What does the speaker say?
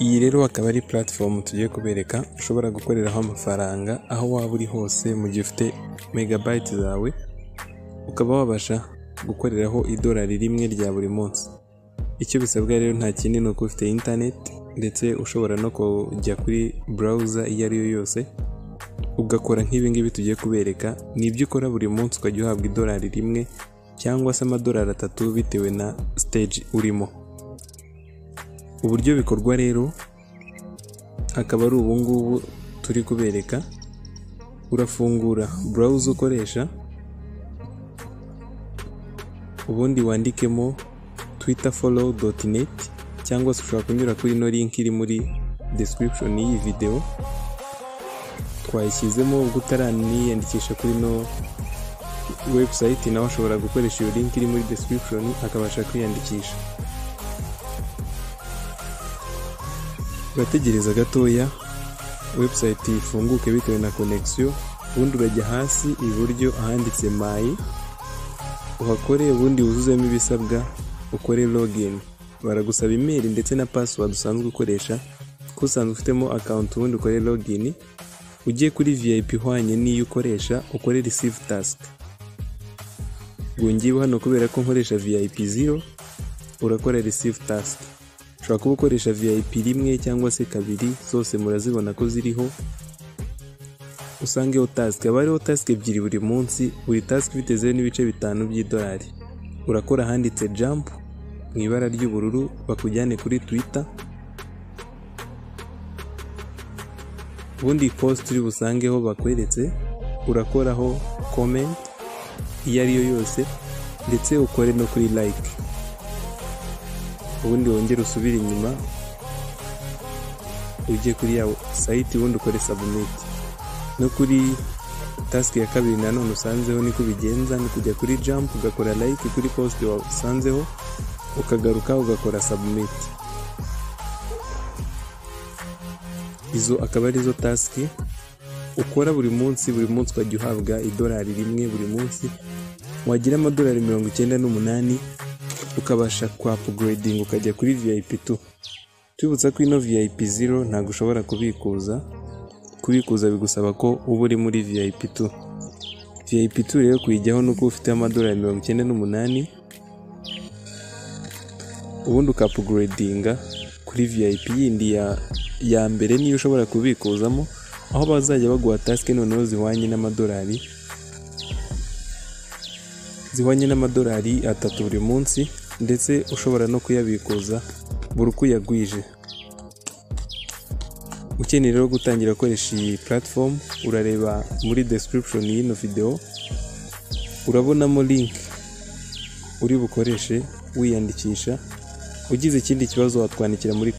Iyi rero akaba ari puratifomu tugiye kubereka ushobora gukoreraho amafaranga aho waba uri hose mu gihe ufite megabayiti zawe, ukaba wabasha gukoreraho idorari rimwe rya buri munsi. Icyo bisabwa rero nta kindi ni uko ufite interineti ndetse ushobora no kujya kuri burawuza iyo ari yo yose, ugakora nk'ibi ngibi tugiye kubereka, ni ibyo ukora buri munsi ukajya uhabwa idorari rimwe cyangwa se amadorari atatu bitewe na siteji urimo. Uburyo bikorwa rero akaba ari ubu ngubu turi kubereka, urafungura burawuza ukoresha, ubundi wandikemo twita folowu doti neti cyangwa se ushobora kunyura kuri ino linki iri muri desitiribishoni y'iyi videwo, twayishyizemo ubwo utaraniyandikisha kuri ino webusayiti nawe ashobora gukoresha iyo linki iri muri desitiribishoni akabasha kwiyandikisha. Urategereza gatoya webusayiti ifunguke bitewe na konegisiyo, ubundi urajya hasi iburyo ahanditse mayi, uhakore ubundi wuzuzemo ibisabwa ukore logini. Baragusaba imeri ndetse na pasiwadi usanzwe ukoresha, ko usanzwe ufitemo akawunti ubundi ukore logini, ugiye kuri viyayipi ihwanye n'iyo ukoresha ukore risivu tasike. Ubwo ngewe hano kubera ko nkoresha viyayipi ziro, urakora risivu tasike. Ushobora kuba ukoresha viyayipi rimwe cyangwa se kabiri, zose murazibona ko ziriho, usangeho tasike. Haba hariho tasike ebyiri buri munsi, buri tasike ifite zeru n'ibice bitanu by'idolari. Urakora ahanditse jampu mu ibara ry'ubururu, bakujyane kuri twita, ubundi posite uri busangeho bakweretse, urakoraho komenti iyo ari yo yose ndetse ukore no kuri layike. Ubundi wongere usubire inyuma, ujye kuri ya sayiti ubundi ukore sabumiti. No kuri tasike ya kabiri nanone usanzeho niko bigenza, ni kujya kuri jampu ugakora layike kuri posite wasanzeho, ukagaruka ugakora sabumiti. Izo akaba arizo tasike ukora buri munsi, buri munsi ukajya uhabwa idorari rimwe buri munsi, wagira amadorari mirongo icyenda n'umunani, ukabasha kwa apuguredinga ukajya kuri viyayipi tu. Tubibutsa ko ino viyayipi ziro ntabwo ushobora kubikuza, kubikuza bigusaba ko uba uri muri viyayipi tu. Viyayipi tu rero kuyijyaho ni uko ufite amadorari mirongo icyenda n'umunani, ubundi ukapuguredinga kuri viyayipi yindi ya, ya mbere niyo ushobora kubikuzamo, aho bazajya baguha tasike noneho zihwanye n'amadorari zihwanye n'amadorari atatu buri munsi ndetse ushobora no kuyabikuza buri uko uyagwije. Ukeneye rero gutangira gukoresha iyi puratifomu urareba muri desitiribishoni y'ino videwo, urabonamo linki uri bukoreshe wiyandikisha, ugize ikindi kibazo watwandikira muri